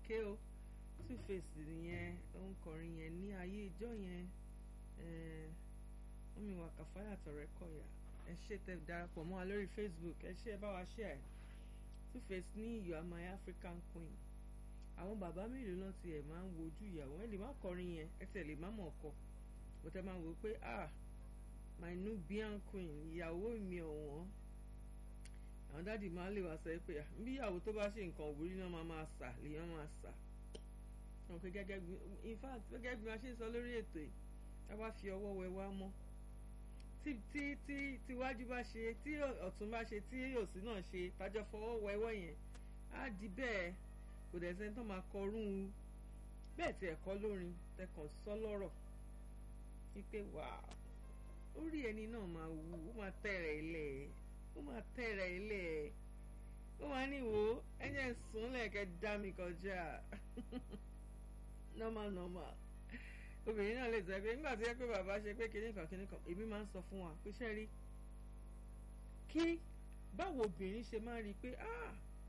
ké o two face nìyẹn òun kọrin yẹn ní ayé ìjọ yẹn wọ́n mi wà kàfáyà tọ̀rẹ́ kọ̀yà ẹ ṣe tẹ darapọ̀ mọ́ wa lórí Facebook ẹ ṣe ẹ bá wa ṣe ẹ two face ní you are my African queen àwọn bàbá mélòó náà tiẹ̀ máa ń wojú ìyàwó ẹ lè má kọrin yẹn ẹ tẹ̀ lè má mọ̀ ọkọ bó tẹ máa wò ó pé ah my Nubian queen ìyàwó mi ọ̀wọ́n àwọn dáàdì máa lè wá sọ pé bí ìyàwó tó bá ṣe nǹkan òwúrí náà máa máa sà lèèyàn máa sà wọn pé gẹ́gẹ́ bí in fact gẹ́gẹ́ bí wọ́n ṣe ń sọ lórí ètò yìí ká bá fi ọwọ́ wẹ wá mọ́ tí tí tí tíwájú bá ṣe tí ọ̀tún bá ṣe tí òsì náà ṣe tájọ fọwọ́ wẹwọ́ yẹn á di bẹ́ẹ̀ kò dẹ̀ sẹ́ni tó máa kọrún un bẹ́ẹ̀ tí ẹ̀kọ́ lórin tẹkàn sọ lọ́rọ̀ wípé wà orí ẹni náà máa wù ó máa tẹ̀rẹ̀ ilẹ̀ ó máa tẹ̀rẹ̀ ilẹ̀ ó máa ní wo ẹ̀jẹ̀ sùn lẹ́ẹ̀kẹ́ dá mi kọjá normal normal obìnrin náà lè sọ pé nígbà tó yẹ pé bàbá ṣe pé kinní kan kinní kan èmi máa ń sọ fún wa pé ṣe rí kí báwo obìnrin ṣe máa rí i pé ah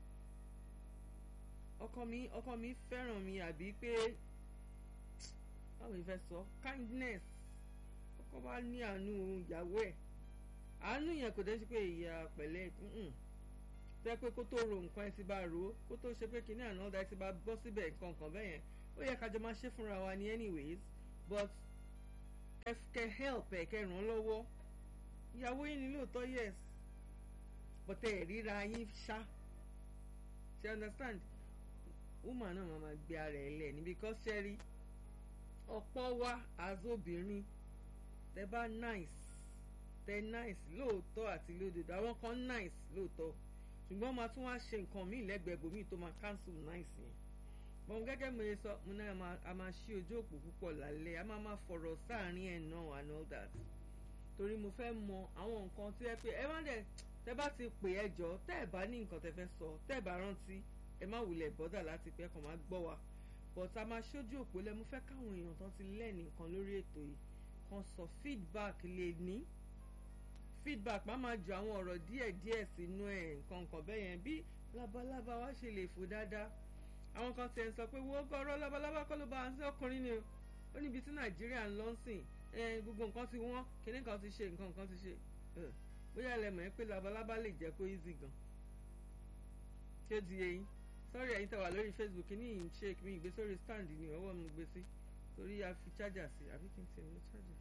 ọkọ mi ọkọ mi fẹ́ràn mi àbí pé báwo ni fẹ́ sọ kindness ọkọ bá ní àánú ìyàwó ẹ̀ àánú yẹn kò dé sí pé ìyá pẹ̀lẹ́ tẹ́ pé kó tó ro nǹkan ẹ ti bá ro kó tó ṣe pé kinní àná ọ̀dà ẹ ti bá bọ́ síbẹ̀ nǹkan kan bẹ́ẹ̀ yẹn ó yẹ kájọ máa ṣe fúnra wa ní anyways but kẹ help ẹ kẹ ràn án lọ́wọ́ ìyàwó yín ni lóòótọ́ yes but ẹ ríra yín ṣá ṣe understand woman náà máa gbé ara ẹ lẹ̀ ní because ṣe rí ọ̀pọ̀ wa as obìnrin tẹ bá nice tẹ nice lóòótọ́ àti lódodo àwọn kan nice lóòótọ́ ṣùgbọ́n máa tún wá ṣe nǹkan míì lẹ́gbẹ̀ẹ́ bòmíì tó máa cancel nice yẹn bọ́n gẹ́gẹ́ mo ṣe sọ mo náà a máa ṣí ojú òpó púpọ̀ lálẹ́ a máa máa fọ̀rọ̀ sáàrin ẹ̀ náà and all that torí mo fẹ́ mọ àwọn nǹkan tí ẹ pé ẹ má dẹ̀ tẹ bá ti pè ẹ jọ tẹ ẹ bá ní nǹkan tẹ fẹ́ sọ tẹ ẹ bá rántí ẹ má wulẹ̀ bọ́dà láti pẹ́ kàn máa gbọ́ wa but a máa ṣojú òpó lẹ mo fẹ́ káwọn èèyàn tán ti lẹ́ẹ̀nì nǹkan lórí ètò yìí kan sọ feedback lè ní feedback má máa ju àwọn ọ̀rọ̀ díẹ̀díẹ̀ sínú ẹ̀ nǹkan nǹkan bẹ́ẹ̀ yẹn bí labalábá wa ṣe lè fò dáadáa àwọn kan tiẹ̀ ń sọ pé wọ́n gbọ́rọ̀ labalábá kọ́ ló bá ń sí ọkùnrin ni o ó níbi tí nàìjíríà ń lọ sìn gbogbo nǹkan ti wọ́n kíní kan ti ṣe nǹkan kan ti ṣe bóyá ẹ lè mọ̀ ẹ́ pé labalábá lè jẹ́ kó easy gan ṣé ó di eyín sọ́rí ẹ̀yin tẹ̀ wà lórí facebook ní ìyìn shake mi ìgbé sórí stand ni ọwọ́ mi gbé sí torí a fi charger sí àbí kí n tẹ̀ mú charger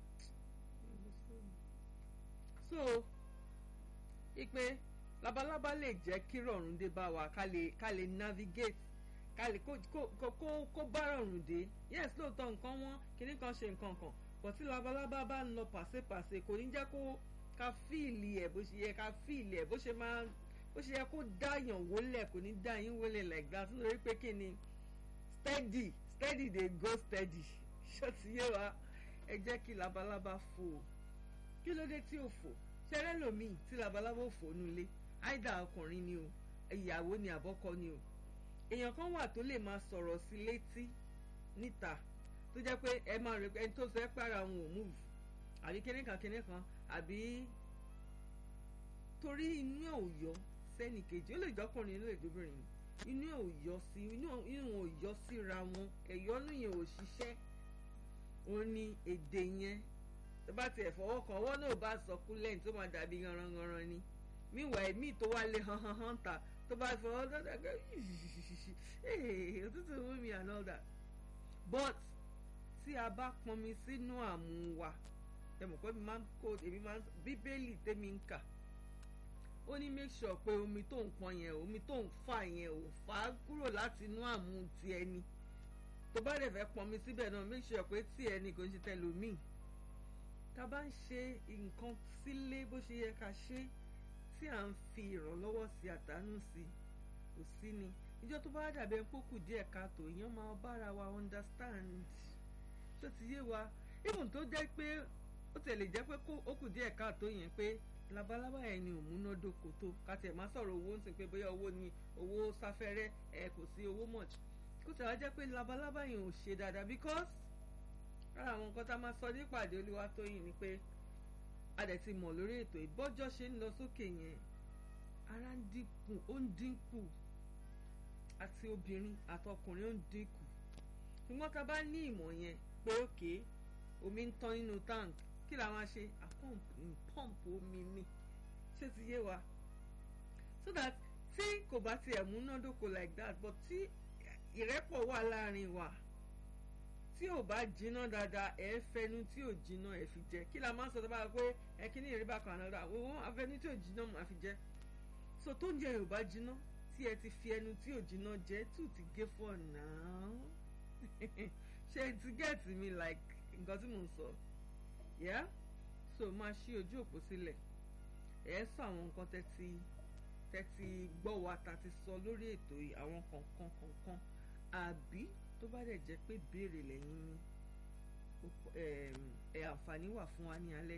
so ipe labalábá lè jẹ́ kí rọ̀rùn dé bá wa ká lè ká lè navigate kálí kó kó kó kó bá rọrùn dé yes lóòótọ́ nǹkan wọn kìíní kan ṣe nǹkan kan bọ̀ tí labalábá bá ń lọ pàṣẹpàṣẹ kò ní jẹ́ kó ká fíìlì ẹ̀ bó ṣe yẹ ká fíìlì ẹ̀ bó ṣe máa bó ṣe yẹ kó dáyàn wólẹ̀ kò ní dá yín wólẹ̀ like that nítorí pé kí ni steady steady dey go steady ṣó ti yé wa ẹ jẹ́ kí labalábá fò kí ló dé tí ò fò ṣẹlẹ̀ lòmíì tí labalábá ò fò nulẹ̀ àìdá ọkùnrin ni o ìyàwó ni àbọ́kọ ni o èèyàn kan wà tó lè máa sọ̀rọ̀ sí létí níta tó jẹ́ pé ẹ máa rẹ ẹni tó sọ ẹ́ pàrọ̀ àwọn ò múùfù àbí kíní kan kíní kan àbí torí inú ẹ̀ ò yọ sẹ́nì kejì ó lè jọkùnrin ó lè jóbìnrin inú ẹ̀ ò yọ sí inú ẹ̀ ò yọ síra wọn ẹ̀yọ́nú yẹn ò ṣiṣẹ́ òun ni èdè yẹn tó bá tiẹ̀ fọwọ́ kan ọwọ́ náà bá sọ kúlẹ̀ tó máa dàbí yanranyanran ni míwàá ẹ̀mí tó wá lé han han han ta tó bá fọwọ́ dáadáa gbé òtútù mú mi and all that but tí a bá pọnmi sínú àmú wa ẹ mọ̀ pé mi máa ń kó èmi máa ń bíbélì tèmi ń kà ó ní make sure pé omi tó ń pọn yẹn omi tó ń fà yẹn ò fà á kúrò láti inú àmú ti ẹni tó bá dẹ̀ fẹ́ pọnmi síbẹ̀ náà make sure pé tí ẹni kò ń ṣe tẹlòmíì tá a bá ń ṣe nǹkan sílé bó ṣe yẹ ká ṣe tí à ń fi ìrànlọ́wọ́ sí àtàánú sí kò sí ni ìjọ tó bá dàbẹ̀ ń pókù díẹ̀ káàtó èèyàn máa bára wa understand ṣó ti yé wa even tó jẹ́ pé ó tẹ̀lé jẹ́ pé ó kù díẹ̀ káàtó yẹn pé labalábá yẹn ni òmúnádóko tó kàtẹ́ má sọ̀rọ̀ owó ń sìn pé bóyá owó ni owó sáfẹ́rẹ́ ẹ kò sí owó much kó tẹ̀lé jẹ́ pé labalábá yẹn ò ṣe dáadáa because lára àwọn nǹkan tá a máa sọ nípàdé Olúwatóyìn ni pé a dẹ̀ ti mọ̀ lórí ètò ìbọ́jọ́ ṣe ń lọ sókè yẹn ara ń dínkù ó ń dínkù àti obìnrin àtọkùnrin ó ń dínkù ṣùgbọ́n tá a bá ní ìmọ̀ yẹn pé òkè omi ń tán nínú tank kí la máa ṣe àpọ́ǹpù omi ni ṣé ti yé wa so that tí kò bá tiẹ̀ múnádóko like that but tí ìrẹ́pọ̀ wà láàrin wa tí ò bá jiná dáadáa ẹ fẹnu tí ò jiná ẹ fi jẹ kí la máa ń sọ tó bá yẹ pé ẹ kí ní ìrìbá kan àná dáa wọn afẹnu tí ò jiná máa fi jẹ so tó ń jẹ ẹ ò bá jiná tí ẹ ti fi ẹnu tí ò jiná jẹ tù ti gé fọ náà ṣe ti gẹ́ẹ̀tì mi like nǹkan tí mò ń sọ yeah so máa ṣí ojú òpó sílẹ̀ ẹ sọ àwọn nǹkan tẹ́tí tẹ́tí gbọ́ wa ta ti sọ lórí ètò yìí àwọn kọ̀ọ̀kan kọ̀ọ̀kan àbí tó bá dẹ̀ jẹ́ pé béèrè lẹ́yìn ní ẹ̀ àǹfààní wà fún wa ní alẹ́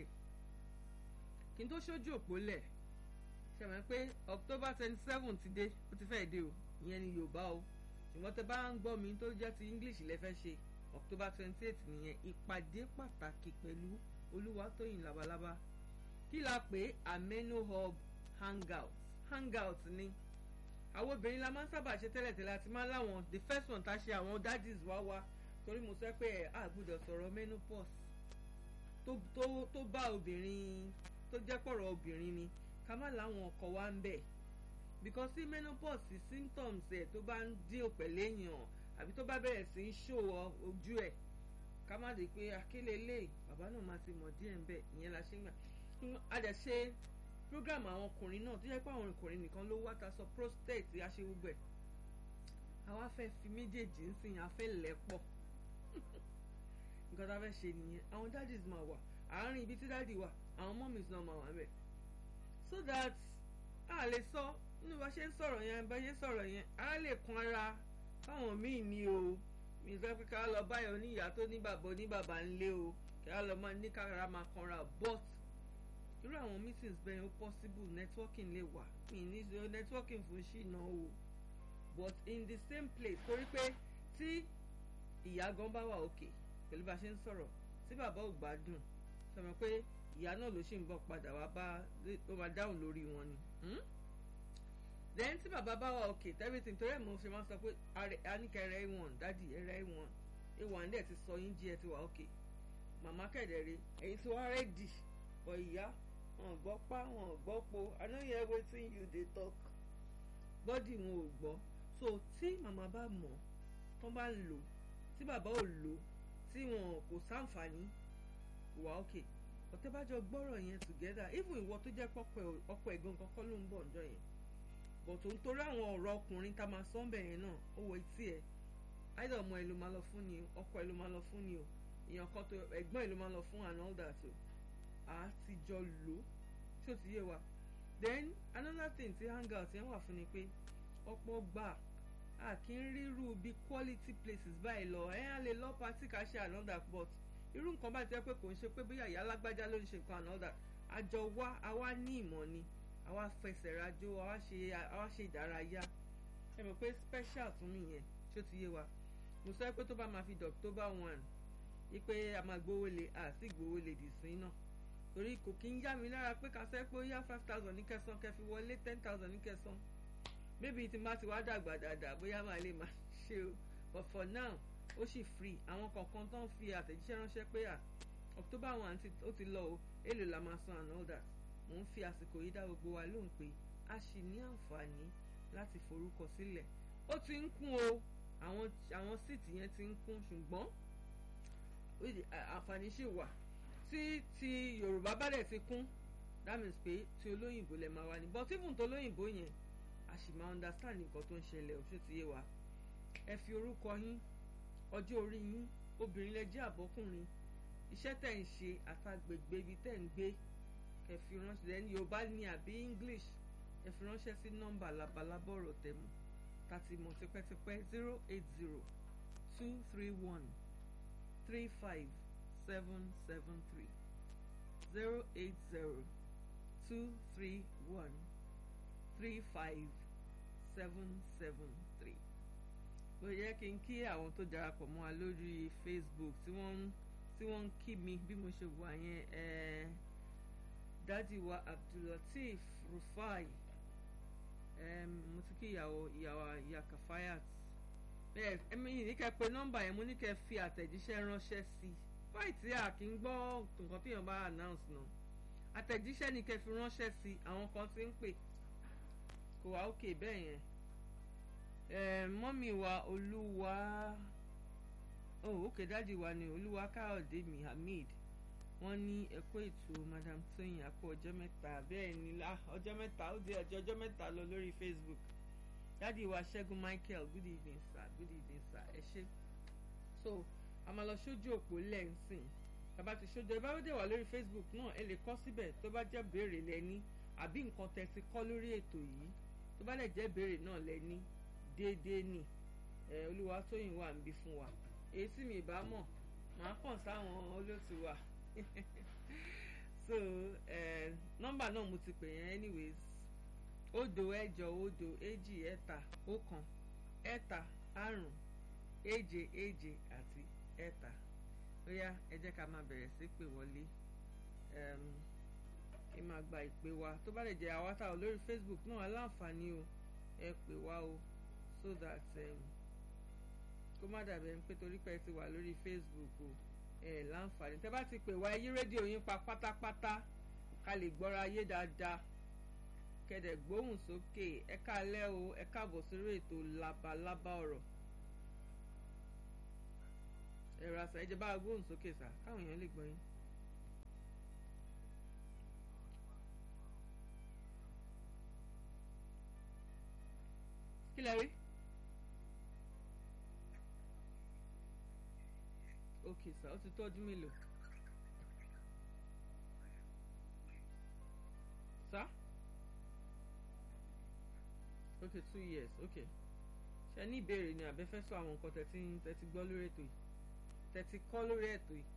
kí n tó ṣojú òpó lẹ̀ ṣe mọ̀ pé October twenty seven ti dé ó ti fẹ́ẹ̀ dé o ìyẹn ni Yorùbá o ṣùgbọ́n tẹ bá ń gbọ́ mi tó jẹ́ ti English lẹ fẹ́ ṣe October twenty eight nìyẹn ìpàdé pàtàkì pẹ̀lú Olúwatóyìn Labalábá kí la pè Ameno Hub hangout hangout ni àwọn obìnrin la máa ń sábà ṣe tẹ́lẹ̀tẹ́lẹ̀ àti máa ń láwọn the first one tá a ṣe àwọn daddies wá wá torí mo sọ pé ẹ á gbọ́dọ̀ sọ̀rọ̀ menopause tó tó tó bá obìnrin tó jẹ́ pọ̀rọ̀ obìnrin ni ká má láwọn ọkọ wa ń bẹ̀ because sí menopause symptoms ẹ̀ tó bá ń dín òpẹ̀lẹ́ èèyàn àbí tó bá bẹ̀rẹ̀ sí í ṣòwò ojú ẹ̀ ká má di pé akélé lè bàbá náà máa ti mọ̀ díẹ̀ ń bẹ̀ ìyẹn la ṣe ń gbà a dẹ̀ ṣe program àwọn ọkùnrin náà tó yẹ pé àwọn ọkùnrin nìkan ló wá ta sọ prostate aṣẹ gbogbo ẹ̀ àwa fẹ́ fi méjèèjì ń sìn afẹ́ lẹ́pọ̀ nǹkan tá a fẹ́ ṣe nìyẹn àwọn daddies máa wà àárín ibi tí daddy wà àwọn mummies náà máa wà bẹ̀ so that a lè sọ nínú bá ṣe ń sọ̀rọ̀ yẹn bá ṣe ń sọ̀rọ̀ yẹn a lè kun ara fáwọn míì ní o mi sọ pé ká lọ báyọ̀ oníyàá tó ní bàbá oníbàbá ńlé o ká lọ máa ní kára máa kanra but irú àwọn meetings bẹ́ẹ̀ ó possible networking lè wà mi ní ṣe networking fún ṣìnà o but in the same place torí pé tí ìyá gan bá wà òkè pẹ̀lú bá a ṣe ń sọ̀rọ̀ tí bàbá ò gbádùn sọmọ pé ìyá náà ló ṣì ń bọ̀ padà wá bá ó máa dáhùn lórí wọn ni then tí bàbá bá wà òkè everything torí ẹ̀ mo ṣe máa ń sọ pé aníkẹ́ ẹ̀rẹ́ ìwọ̀n dádì ẹ̀rẹ́ ìwọ̀n ìwọ̀n dẹ̀ ti sọ yín jí ẹ ti wà òkè màmá kẹ̀dẹ̀rẹ̀ ẹ̀yin tí wọ́n rẹ́dì ọ̀ ìyá wọn gbọ́ pa wọn gbọ́ po i no hear wetin you dey talk bọ́dì wọn ò gbọ́ so tí màmá bá mọ̀ tán bá lò tí bàbá ò lò tí wọn kò sáǹfààní kò wá òkè ọ̀tẹ́ bá jọ gbọ́rọ̀ yẹn together even ìwọ tó jẹ́ ọkọ ẹ̀gbọ́n kankan ló ń bọ̀ ǹjọ́ yẹn but òun torí àwọn ọ̀rọ̀ ọkùnrin tá a máa sọ ọ́nbẹ̀ yẹn náà ó wọ etí ẹ̀ either ọmọ ẹ̀ ló máa lọ fún ni ọkọ ẹ̀ ló máa lọ fún ni o èèyàn kan tó ẹ̀gbọ́n ẹ̀ ló máa lọ fún and all that o a ti jọ lò ó tí ó ti yé wa then another thing tí hangout yẹn wà fún ni pé ọ̀pọ̀ gbà a kì í ríru bí quality places báyìí lọ ẹ̀ á lè lọ party ká ṣe another but irú nǹkan báyìí tẹ́ pé kò ń ṣe pé bóyá ìyá alágbájá ló ń ṣe nǹkan another àjọ wa àwa ní ìmọ̀ ni àwa fẹsẹ̀ rajó àwa ṣe àwa ṣe ìdárayá ẹ mọ̀ pé special tún nìyẹn tí ó ti yé wa mo sọ pé tó bá máa fi di October one yí pé a máa gbowó lé àti gbowó lè dì sí náà torí kò kí ń yá mi lára pé ká sẹ́ pé ó yá five thousand ní kẹsàn kẹfì wọlé ten thousand ní kẹsàn maybe tí má ti wá dàgbà dáadáa bóyá máa lè máa ṣe o but for now ó sì free àwọn kọ̀ọ̀kan tó ń fi àtẹ̀jíṣẹ́ ránṣẹ́ pé à October one ó ti lọ o èlò la máa san and all that mò ń fi àsìkò yìí dá gbogbo wa lóhùn pé a sì ní àǹfààní láti forúkọ sílẹ̀ ó ti ń kún o àwọn àwọn síìtì yẹn ti ń kún ṣùgbọ́n àǹfààní ṣì wà tí ti yorùbá bá dẹ̀ ti kún that means pé ti olóyìnbó lè máa wá ní but even tó olóyìnbó yẹn a sì máa understand nǹkan tó ń ṣẹlẹ̀ ó ṣe ti yé wa ẹ fi orúkọ yín ọjọ́ orí yín obìnrin lẹ jẹ́ àbọ́kùnrin iṣẹ́ tẹ̀ ń ṣe àtàgbègbè ibi tẹ̀ ń gbé ẹ fi ránṣẹ́ ẹni yorùbá ní àbí english ẹ fi ránṣẹ́ sí nọ́mbà labalábọ̀ ọ̀rọ̀ tẹ̀mú tàti mọ̀ tipẹ́tipẹ́ zero eight zero two three one three five seven seven three zero eight zero two three one three five seven seven three. ó yẹ kí n kí àwọn tó darapọ̀ mọ́ wa lórí facebook tí wọ́n ń tí wọ́n ń kí mi bí mo ṣe wà yẹn ẹ̀ẹ́ dádì wa abdullateef rufai mo ti kí ìyàwó ìyàwó ìyá Kafayat bẹ́ẹ̀ ẹ̀mí ní kẹ́ pé nọ́mbà yẹn mo ní kẹ́ fi àtẹ̀jíṣẹ́ ránṣẹ́ sí fáì tí a kì í gbọ́ nǹkan tí èèyàn bá announce náà àtẹ̀jíṣẹ́ ni kẹ́ fi ránṣẹ́ sí àwọn kan tí ń pè kò wá òkè bẹ́ẹ̀ yẹn mọ́mì wa olúwa oh òkè dáàdì wa ni olúwa káyọ̀dé mi hamid wọ́n ní ẹ̀kọ́ ètò madam tóyìn àpò ọjọ́ mẹ́ta bẹ́ẹ̀ ni ọjọ́ mẹ́ta ó di ọjọ́ ọjọ́ mẹ́ta lọ lórí facebook dáàdì wa ṣẹ́gun michael good evening sir good evening sir ẹ ṣé so a máa lọ sójú òpó lẹ́ǹsìn bàbá ti sójú ẹ bá dé wà lórí facebook náà ẹ lè kọ síbẹ̀ tó bá jẹ́ béèrè lẹ́ni àbí nǹkan tẹ́ ti kọ́ lórí ètò yìí tó bá lẹ̀ jẹ́ béèrè náà lẹ́ni déédéé nì ẹ olúwa tóyìn wà ń bí fún wa èyí tí mi ì bá mọ̀ màá kàn sáwọn olóòtú wa so uh, nọ́mbà náà mo ti pè yẹn anyways òdo ẹ̀jọ òdo èjì ẹ̀ta ọ̀kan ẹ̀ta àrùn èje èje àti ẹ̀ta ó yá ẹ jẹ́ ká máa bẹ̀rẹ̀ sí pè wọlé ẹ máa gba ìpè wa tó bá lè jẹ́ àwa tá ò lórí Facebook náà aláǹfààní o ẹ pè wá o so that kó má dàbẹ̀ ń pé torí pé ẹ ti wà lórí Facebook o ẹ láǹfààní tẹ bá ti pè wá yí rédíò yín pa pátápátá ká lè gbọ́ra yé dáadáa kẹ̀dẹ̀ gbóhùn sókè ẹ káalẹ́ o ẹ káàbọ̀ sórí ètò labalábá ọ̀rọ̀ ẹ̀rọ àṣà ìjọba gbóhùn sókè sà káwọn èèyàn lè gbọ́ yín. kí lẹ rí. okay sir ó ti tó ọdún mélòó sir okay two years okay ṣe ní ìbéèrè ni àbẹ fẹ́ sọ àwọn nǹkan tẹ́tí tẹ́tí gbọ́ lórí ètò yìí tẹ́tí kọ́ lórí ètò yìí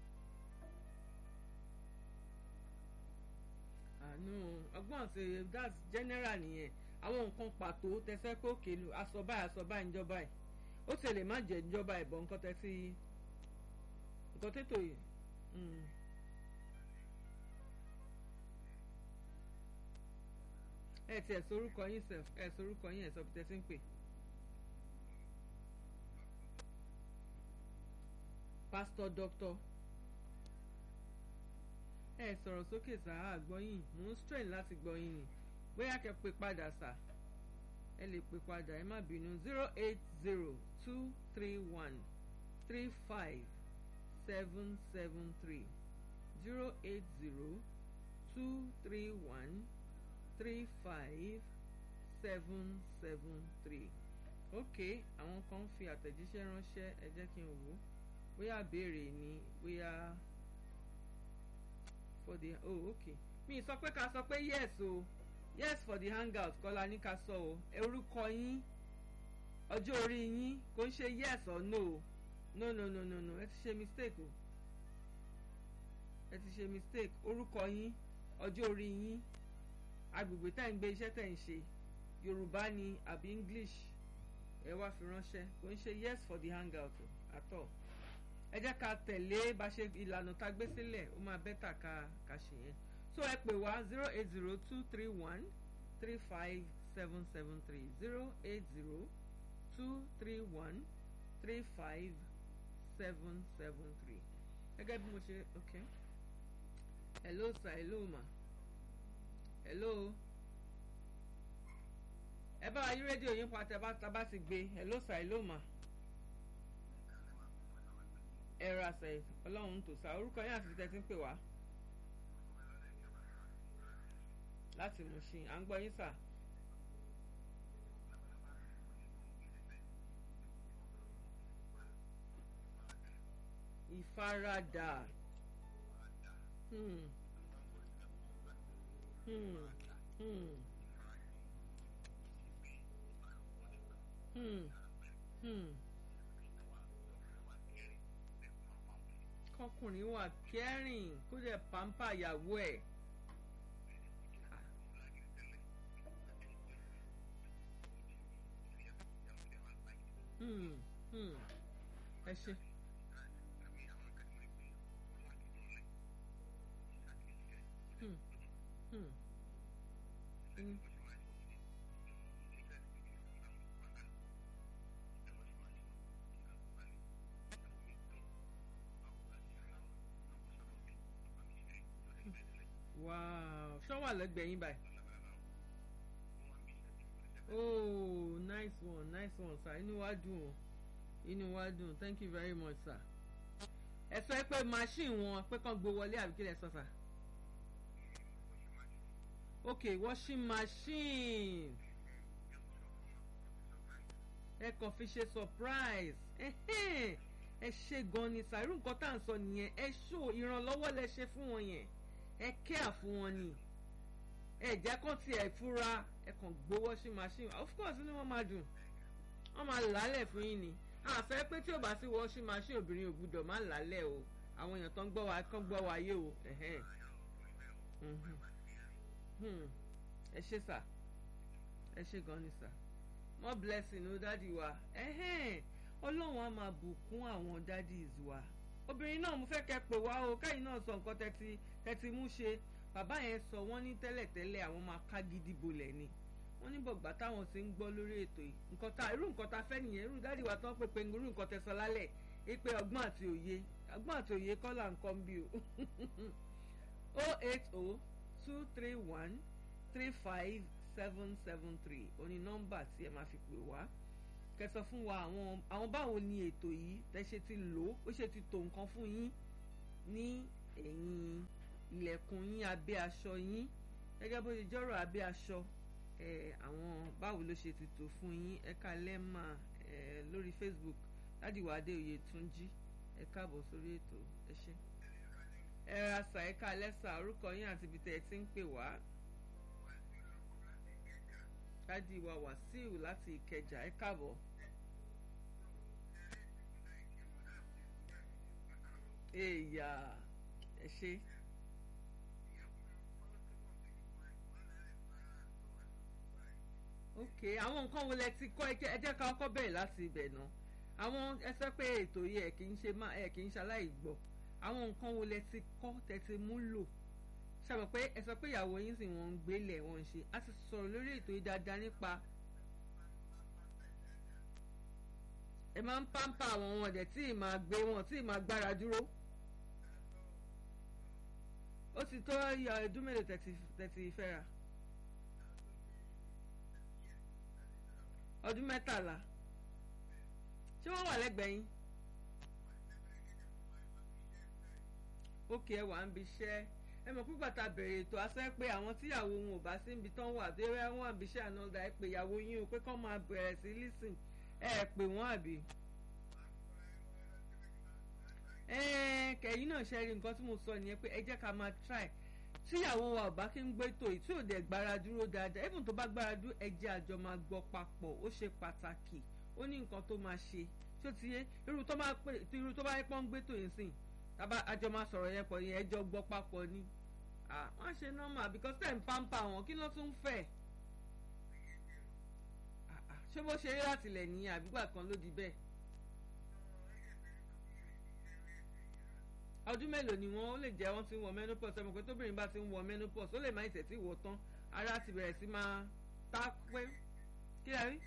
àánú ọgbọ́n àti that's general nìyẹn àwọn nǹkan pàtó tẹ́fẹ́ pé òkè lu aṣọ báyìí aṣọ báyìí níjọba yìí ó ti lè má jẹ́ níjọba ìbọn nǹkan tẹ́tí nǹkan tètò yìí. ẹ tiẹ̀ sorúkọ yín sef ẹ sorúkọ yín ẹ sọ bí tẹ́tí ń pè. pásítọ̀ dọ́kítọ̀ ẹ sọ̀rọ̀ sókè sá àgbọ́yìn mò ń strain láti gbọ́yìn ni bóyá kẹ́ pè padà sá ẹ lè pè padà ẹ má bínú zero eight zero two three one three five seven seven three zero eight zero two three one three five seven seven three ok àwọn kan ń fi àtẹ̀jíṣẹ́ ránṣẹ́ ẹ jẹ́ kí n wò ó bóyá béèrè ni bóyá for the oh ok mi sọ pé ká sọ pé yes o yes for the hangout kọ́lá ní ká sọ o orúkọ yín ọjọ́ orí yín kò ń ṣe yes or no o no no no no no ẹ ti ṣe mistake o ẹ ti ṣe mistake orúkọ yín ọjọ́ orí yín agbègbè tá ń gbé iṣẹ́ tẹ̀ ń ṣe yorùbá ni àbí english ẹ wá fi ránṣẹ́ kò ń ṣe yes for the hangout at all ẹ jẹ́ ká tẹ̀lé bá ṣe ìlànà tá a gbé sílẹ̀ ó máa bẹ́tà ká ká ṣe yẹn so ẹ pè wá zero eight zero two three one three five seven seven three zero eight zero two three one three five seven seven three gẹ́gẹ́ bí mo ṣe ok hello sir hello ma hello ẹ bá wa yí rédíò yín pa tẹ bá tá bá ti gbé hello sir hello ma ẹ ra sẹ ọlọ́run tó sá orúkọ yín àti tẹ́tí ń pè wá láti Mùṣín à ń gbọ́ yín sà. ìfaradà hmm. Hmm. Hmm. Hmm. Hmm. kọkùnrin wà kẹrin kó dẹ̀ pàmpá ìyàwó ẹ̀. Hmm. Hmm. ẹ ṣe. Hmm. Hmm. Mm. wow ṣọ́ wà lẹ́gbẹ̀ẹ́ yín báyìí. oh nice one nice one sir inú wa dùn o inú wa dùn thank you very much sir. ẹ sọ pé machine wọn pé kàn gbé wọlé àbí kí lẹ sọ sir. ok washing machine ẹ kàn fi ṣe surprise ẹ ṣe gan ni sir irú nǹkan tá à ń sọ nìyẹn ẹ ṣó ìrànlọ́wọ́ lẹ ṣe fún wọn yẹn ẹ kíá fún wọn ni ẹ jẹ́ kó tiẹ̀ fúra ẹ kàn gbé washing machine of course ni wọ́n máa dùn wọ́n máa làálẹ̀ fún yín ni àfẹ́ pé tí ò bá sí washing machine obìnrin ò gbúdọ̀ má làálẹ̀ o àwọn èèyàn tó ń gbọ́ wa kán gbọ́ wa yé o ẹ ṣe sà ẹ ṣe gan ni sà more blessing ó dádì wa ọlọ́run á máa bùkún àwọn dádìs wa obìnrin náà mo fẹ́ kẹ́ pè wá o káyìn náà sọ nǹkan tẹ́tí tẹ́tí mú ṣe bàbá yẹn sọ wọ́n ní tẹ́lẹ̀tẹ́lẹ̀ àwọn máa ká gidi bolẹ̀ ni wọ́n ní bọ̀gbà táwọn ti ń gbọ́ lórí ètò yìí nǹkan ta irú nǹkan ta fẹ́ nìyẹn irú dádì wa tán pé pé irú nǹkan tẹ sọ lálẹ́ ipe ọgbọ́n àti òye ọgbọ́n àti òye kọ́ là ń kọ́ bí o o eight o two three one three five seven seven three oní nọ́mbà tí ẹ máa fi pè wá kẹsọ fún wa àwọn àwọn báwo ni ètò yìí tẹ ṣe ti lò ó ṣe ti tò nǹkan fún yín ní ẹ̀yìn ilẹ̀kùn yín abẹ́ aṣọ yín gẹ́gẹ́ bó ṣe jọ́rọ̀ abẹ́ aṣọ àwọn báwo ló ṣe ti tò fún yín ẹ ká lẹ́mà lórí Facebook ládìwọ̀ adéoyè túnjí ẹ káàbọ̀ sórí ètò ẹ ṣé ẹ ra sà ẹ ká lẹ́sà orúkọ yín àti ibi tẹ́ ẹ ti ń pè wá dádì wa wàsíù láti ìkẹjà ẹ káàbọ̀. èèyà ẹ ṣe. ok àwọn nǹkan wo lẹ ti kọ́ ẹ jẹ́ ká kọ́ bẹ̀rẹ̀ láti ibẹ̀ náà àwọn ẹ sọ pé ètò yìí ẹ kì í ṣe má ẹ kì í ṣaláì gbọ́ àwọn nǹkan wo lẹ ti kọ́ tẹ ti mú lò ṣàmọ̀ pé ẹ sọ pé ìyàwó yín sì wọ́n ń gbélé wọ́n ń ṣe a ti sọ̀rọ̀ lórí ètò yìí dáadáa nípa ẹ máa ń pàmpà àwọn wọn dẹ̀ tí ì máa gbé wọn tí ì máa gbára dúró ó ti tó yọ ọdún mélòó tẹ̀tì fẹ́ra ọdún mẹ́tàlá ṣé wọ́n wà lẹ́gbẹ̀ẹ́ yín ókè ẹ wà ń bi iṣẹ́ ẹ mọ̀ pípa ta bẹ̀rẹ̀ ètò asẹ́ pé àwọn tíyàwó wọn ò bá sí ibi tán wà tó yẹ wọn àbí iṣẹ́ ànádà ẹ pé ìyàwó yín o pé kán máa bẹ̀rẹ̀ sí lísìn ẹ ẹ pè wọ́n àbí. kẹ̀yìn náà ṣe rí nǹkan tí mo sọ nìyẹn pé ẹ jẹ́ ká máa try tíyàwó wa ò bá kí ń gbé tò yìí tí ò dẹ̀ gbára dúró dáadáa even tó bá gbára dúró ẹ jẹ́ àjọ máa gbọ́ papọ̀ ó ṣe pàtàkì ó ní nǹkan tó máa ṣe tó ti yé irú tó bá yẹ pọ́n gbé tò yìí sìn tábà àjọ máa sọ̀rọ̀ yẹn pọ̀ yẹn ẹjọ́ gbọ́ papọ̀ ni wọ́n ṣe normal because ten pampa wọn kí ló tún fẹ́ ṣé bó ṣe rí láti lẹ̀ ní àbígbà kan ló di bẹ́ẹ̀. ọdún mélòó ni wọ́n ó lè jẹ́ wọ́n ti ń wọ menopause ẹ̀mọ̀ pé tóbìnrin bá ti ń wọ menopause ó lè má ìtẹ̀tí wọ tán ara ti bẹ̀rẹ̀ sí máa tá pé kí lè rí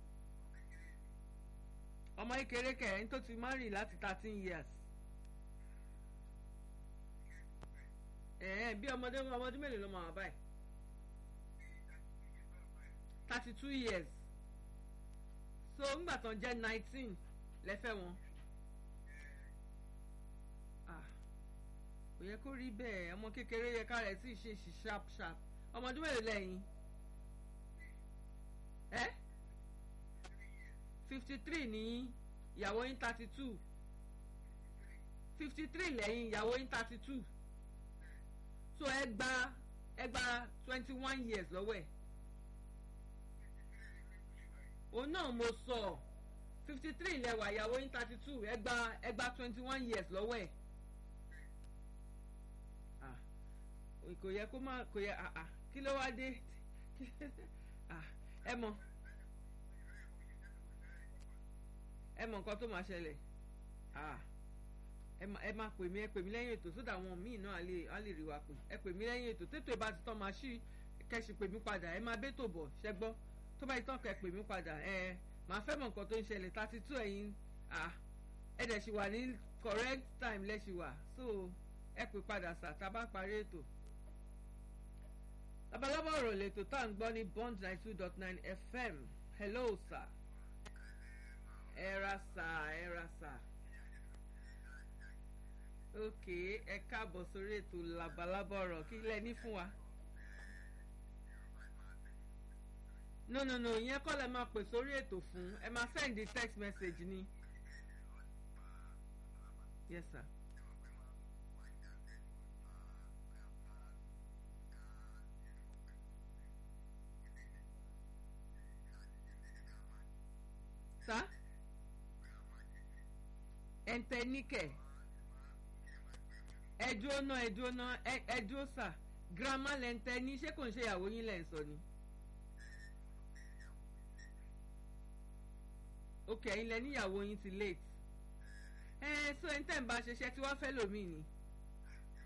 ọmọ kékeré kẹrin tó ti marry láti thirteen years. ẹ̀ẹ́n bí ọmọdé ọmọdé mélòó ló máa wà báyìí thirty two years so ńgbà tán jẹ́ nineteen lẹ́fẹ̀ wọn kò yẹ kó rí bẹ́ẹ̀ ọmọ kékeré yẹ ká rẹ̀ sì ṣe ṣì sharp sharp ọmọdé mélòó lẹ́yìn ẹ́ fifty three ní ìyàwó yín thirty two fifty three lẹ́yìn ìyàwó yín thirty two so ẹ gba ẹ gba twenty one years lọ́wọ́ ẹ̀ òun náà mo sọ fifty three lẹ́wà ìyàwó yín thirty two ẹ gba ẹ gba twenty one years lọ́wọ́ ẹ̀ kò yẹ kó má kò yẹ kí ló wá dé ẹ mọ̀ ẹ mọ̀ nǹkan tó máa ṣẹlẹ̀ ẹ máa pè mí ẹ pè mí lẹ́yìn ètò sódà àwọn míì náà á lè rí wa pè ẹ pè mí lẹ́yìn ètò tètò ìbá ti tán máa ṣí kẹ́sì pè mí padà ẹ máa bẹ́tò bọ̀ ṣẹ́ gbọ́ tó bá ti tán kẹ́ pè mí padà ẹ máa fẹ́ mọ̀ nǹkan tó ń ṣẹlẹ̀ thirty two ẹ̀yin ẹ dẹ̀ ṣì wà ní correct time lẹ́ṣì wà so ẹ pè padà sà tá a bá parí ètò. labalábá ọ̀rọ̀ lẹ́tọ̀ tá à ń gbọ́ ní bond ninety two dot nine fm hello sir ẹ ra sà ẹ ra sà ok ẹ káàbọ̀ sórí ètò labalábá ọ̀rọ̀ kí lẹ ní fún wa. no no no ìyẹn kọ́ lẹ máa pè sórí ètò fún ẹ máa send the text message ni. yes sir. sa ẹntẹnikẹ ẹdúró náà ẹdúró náà ẹdúró sà girama lẹntẹ ní ṣé kò ń ṣe ìyàwó yín lẹ ń sọ ni. ok ẹ̀yin lẹ níyàwó yín ti late ẹ so ẹni tẹ́ ń bá ṣiṣẹ́ tí wọ́n fẹ́ lòmíì ni